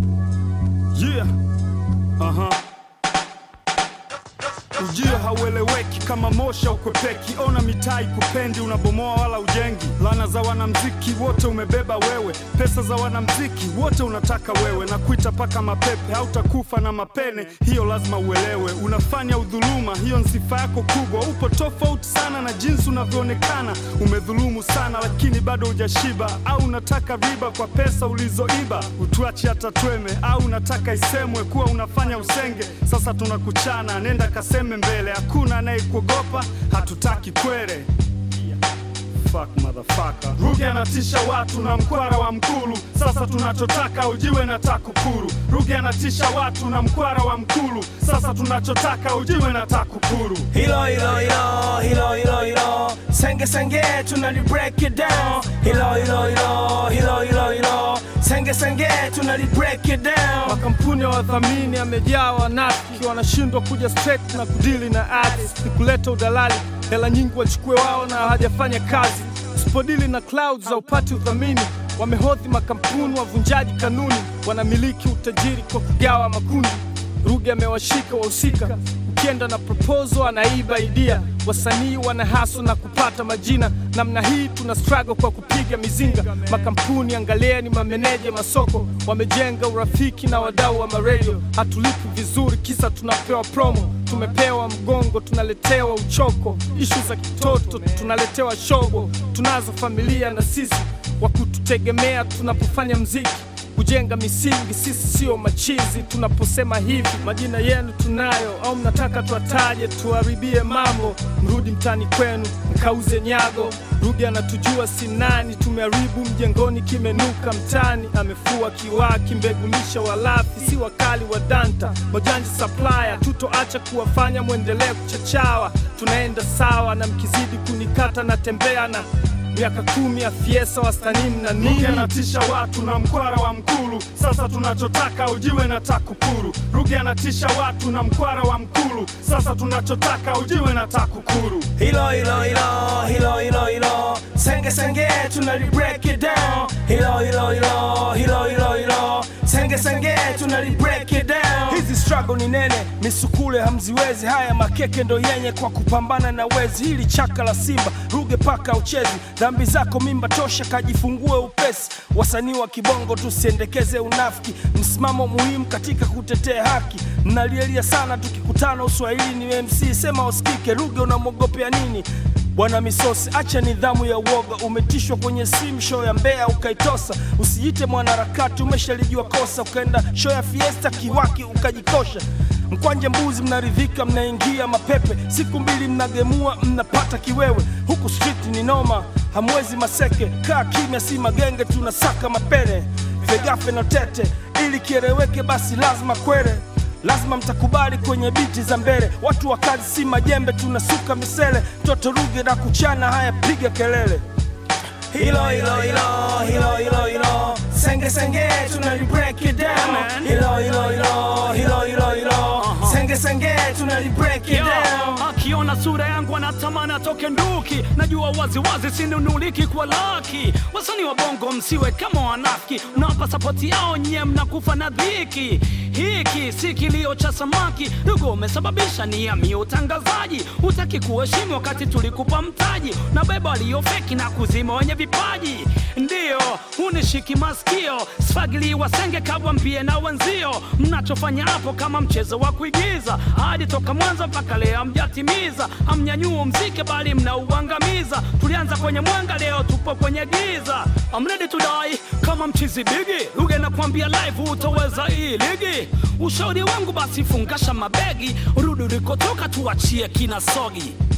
Yeah. Aha. Ujio haueleweki kama mosha ukwepeki, ona mitaa ikupendi, unabomoa wala ujengi. Lana za wanamziki wote umebeba wewe, pesa za wanamziki wote unataka wewe, na kuita paka mapepe, hautakufa na mapene, hiyo lazima uelewe. Unafanya udhuluma, hiyo ni sifa yako kubwa. Upo tofauti sana na jinsi unavyoonekana, umedhulumu sana lakini bado hujashiba. Au unataka riba kwa pesa ulizoiba, utuache hata tweme, au unataka isemwe kuwa unafanya usenge. Sasa tunakuchana, nenda kaseme mbele, hakuna anayekuogopa, hatutaki kwere. Fuck motherfucker. Ruge anatisha watu na mkwara wa Mkulu, sasa tunachotaka ujiwe na TAKUKURU. Ruge anatisha watu na mkwara wa Mkulu, sasa tunachotaka ujiwe na TAKUKURU. Hilo hilo hilo hilo hilo hilo senge senge tunali break it down hilo hilo hilo hilo hilo hilo senge senge tunali break it down Makampuni ya wadhamini yamejaa wanafiki, wanashindwa kuja straight na kudili na artist, ni kuleta udalali, hela nyingi wachukue wao na hawajafanya kazi. Usipodili na clouds za upati udhamini, wamehodhi makampuni, wavunjaji kanuni, wanamiliki utajiri kwa kugawa makundi. Ruge amewashika wahusika, ukienda na proposal anaiba idea. Wasanii wana haso na kupata majina, namna hii tuna struggle kwa kupiga mizinga. Makampuni angalieni, mameneja masoko wamejenga urafiki na wadau wa maredio. Hatulipi vizuri, kisa tunapewa promo. Tumepewa mgongo, tunaletewa uchoko. Ishu za kitoto tunaletewa shobo. Tunazo familia na sisi wa kututegemea tunapofanya mziki kujenga misingi. Sisi sio machizi tunaposema hivi, majina yenu tunayo, au mnataka tuwataje tuharibie mambo? Mrudi mtani kwenu mkauze nyago. Ruge anatujua si nani, tumeharibu mjengoni, kimenuka mtani. Amefua kiwaki, mbegulisha walafi, si wakali wa danta, majanji supplier. Tutoacha kuwafanya mwendelee kuchachawa, tunaenda sawa, na mkizidi kunikata natembea na miaka kumi ya fiesa wastanini na Ruge nini anatisha watu na mkwara wa Mkulu, sasa tunachotaka ujiwe na TAKUKURU. Ruge anatisha watu na mkwara wa Mkulu, sasa tunachotaka ujiwe na TAKUKURU. hilo hilo hilo hilo hilo hilo senge senge tunali break it down hilo hilo hilo hilo hilo hilo senge senge tunali break it down hizi struggle ni nene misukule hamziwezi haya makeke ndo yenye kwa kupambana na wezi hili chaka la simba ruge paka uchezi dhambi zako mimba tosha kajifungue upesi wasanii wa kibongo tusiendekeze unafiki msimamo muhimu katika kutetea haki mnalielia sana tukikutana uswahili ni mc sema usikike ruge unamwogopea nini Bwana Misosi, acha nidhamu ya uoga. Umetishwa kwenye simu show ya Mbeya ukaitosa. Usijiite mwanaharakati, umeshalijua kosa. Ukaenda show ya Fiesta Kiwaki ukajikosha. Mkwanje mbuzi, mnaridhika, mnaingia mapepe. Siku mbili mnagemua, mnapata kiwewe. Huku street ni noma, hamwezi maseke. Kaa kimya, si magenge, tunasaka mapene. Vegafe na tete, ili kieleweke, basi lazima kwere lazima mtakubali kwenye biti za mbele. Watu wa kazi si majembe, tunasuka misele. Toto Ruge na kuchana, haya piga kelele. Hilo hilo hilo hilo hilo hilo senge senge tunali break it down. Hilo hilo hilo hilo hilo hilo senge senge tunali break it Yo, down. akiona sura yangu anatamani atoke nduki, najua wazi wazi sinunuliki kwa laki. Wasanii wa bongo msiwe kama wanafiki, mnawapa sapoti yao nyie, mnakufa na dhiki. Hiki si kilio cha samaki, Ruge umesababisha niamie utangazaji. Hutaki kuheshimu wakati tulikupa mtaji, na beba waliofeki na kuzima wenye vipaji. Ndiyo unishiki masikio, sfagili wasenge kabwambie na wenzio, mnachofanya hapo kama mchezo wa kuigiza, hadi toka mwanzo mpaka leo hamjatimiza. Hamnyanyua mziki bali mnauangamiza. Tulianza kwenye mwanga, leo tupo kwenye giza. I'm ready to die kama mchizi bigi. Ruge nakwambia live, utaweza hii ligi. Ushauri wangu basi fungasha mabegi, rudi ulikotoka, tuachie kina sogi.